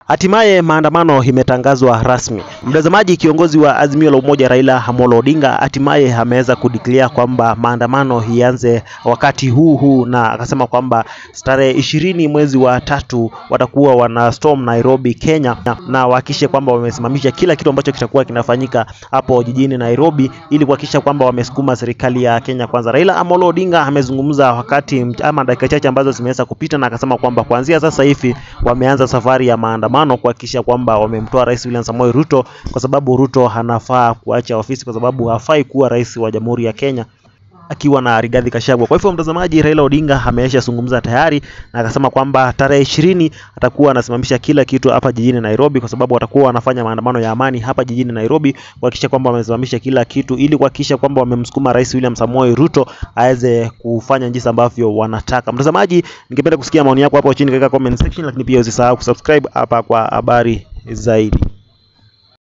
Hatimaye maandamano imetangazwa rasmi. Mtazamaji, kiongozi wa Azimio la Umoja Raila Amolo Odinga hatimaye ameweza kudeclare kwamba maandamano ianze wakati huu huu, na akasema kwamba tarehe ishirini mwezi wa tatu watakuwa wana storm Nairobi, Kenya, na wahakikishe kwamba wamesimamisha kila kitu ambacho kitakuwa kinafanyika hapo jijini Nairobi ili kuhakikisha kwamba wamesukuma serikali ya Kenya kwanza. Raila Amolo Odinga amezungumza wakati ama dakika chache ambazo zimeweza kupita, na akasema kwamba kuanzia sasa hivi wameanza safari ya maandamano kuhakikisha kwamba wamemtoa Rais William Samoei Ruto, kwa sababu Ruto anafaa kuacha ofisi kwa sababu hafai kuwa rais wa Jamhuri ya Kenya akiwa na Rigathi Gachagua. Kwa hivyo mtazamaji, Raila Odinga amesha zungumza tayari na akasema kwamba tarehe ishirini atakuwa anasimamisha kila kitu hapa jijini Nairobi, kwa sababu watakuwa wanafanya maandamano ya amani hapa jijini Nairobi kuhakikisha kwamba wamesimamisha kila kitu ili kuhakikisha kwamba wamemsukuma Rais William Samoei Ruto aweze kufanya jinsi ambavyo wanataka. Mtazamaji, ningependa kusikia maoni yako hapo chini katika comment section, lakini pia usisahau kusubscribe hapa kwa habari zaidi.